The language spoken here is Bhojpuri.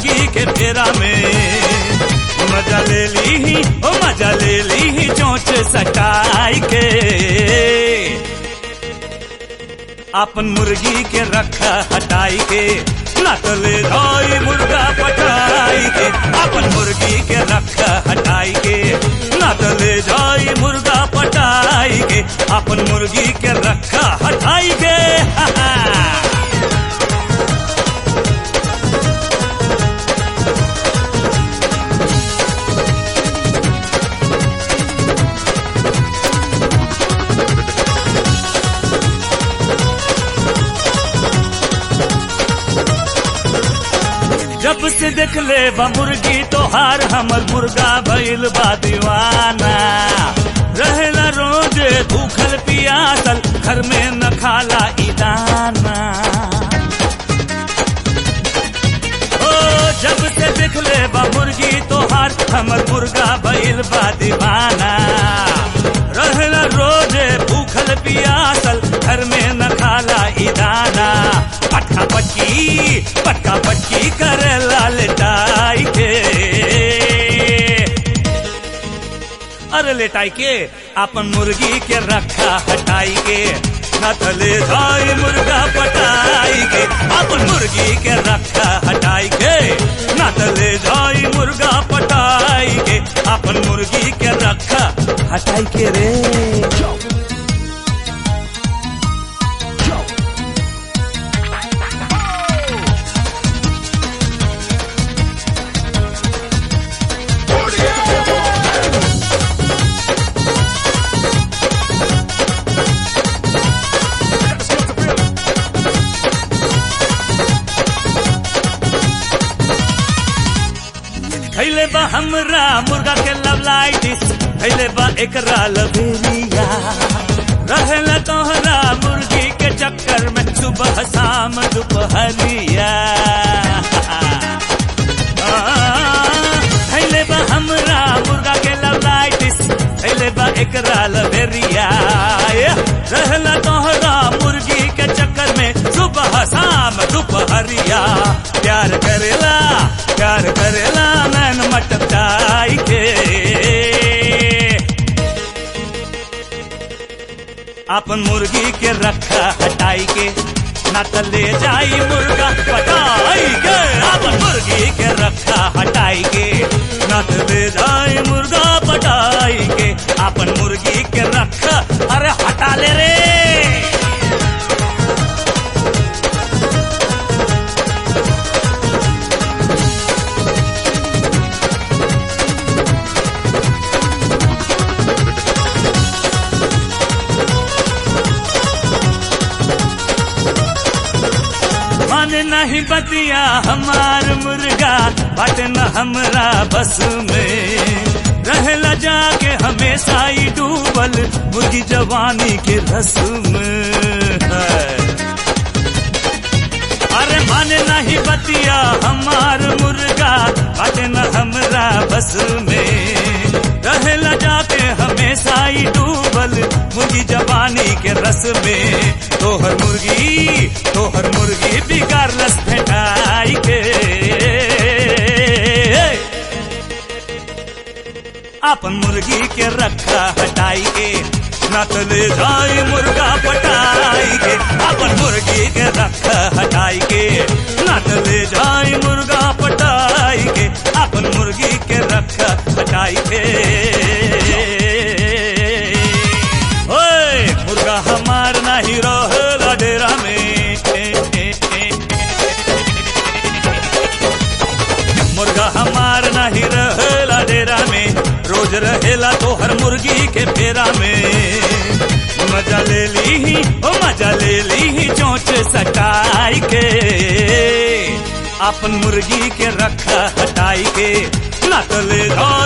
मुर्गी के फेरा में मजा ले ली ही ओ मजा ले ली ही चोंच सटाई के अपन मुर्गी के रखा हटाई के ना तो ले जाई मुर्गा पटाई के अपन मुर्गी के रखा हटाई के ना तो ले जाई मुर्गा पटाई के अपन मुर्गी के रखा हटाई के हा हा। जब से देख ले बा मुर्गी तोहार हमर मुर्गा भइल बा दीवाना रहेला रोज भूखल पियासल घर में न खाला ई दाना ओ जब से देख ले बा मुर्गी तोहार हमर मुर्गा भइल बा दीवाना रहेला रोज भूखल पियासल घर में न खाला ई दाना पटका पटकी पटका पटकी करे लाल टाई के अरे लेटाई के अपन मुर्गी के रखा हटाई के न तले जाई मुर्गा पटाई के अपन मुर्गी के रखा हटाई के न तले जाई मुर्गा पटाई के अपन मुर्गी के रखा हटाई के रे खैले बा हमरा मुर्गा के लवलाइटिस खैले बा एकरा लवेरिया रहेला तोहरा मुर्गी के चक्कर में सुबह शाम दोपहरिया आ, खैले बा हमरा मुर्गा के लवलाइटिस खैले बा एकरा लवेरिया ये, रहेला तोहरा मुर्गी के चक्कर में सुबह शाम दोपहरिया प्यार करेला प्यार करेला नैन मटकाई के अपन मुर्गी के रखा हटाई के न तले जाई मुर्गा पटाई के अपन मुर्गी के रखा हटाई के न तले जाई मुर्गा पटाई के अपन मुर्गी के रखा अरे हटा ले रे मन नहीं बतिया हमार मुर्गा बट न हमरा बस में रहला जाके हमेशा ही डूबल मुर्गी जवानी के रस में है। अरे मन नहीं बतिया हमार मुर्गा बट न हमरा बस में रहला जाके हमेशा ही डूबल मुर्गी जवानी के रस में तोहर मुर्गी तोहर मुर्गी बिगाड़ रस फेटाई के अपन मुर्गी के रखा हटाई के न तो ले जाई मुर्गा पटाई के अपन मुर्गी के रखा हटाई के न तो ले जाई मुर्गा पटाई के अपन मुर्गी के रखा हटाई के ओए मुर्गा हमार नहीं रहेला डेरा में मुर्गा हमार नहीं रहेला डेरा में रोज रहेला तो हर मुर्गी के फेरा में मजा ले ली ही ओ मजा ले ली ही चोंच सटाई के अपन मुर्गी के रखा हटाई के ना तो ले जाओ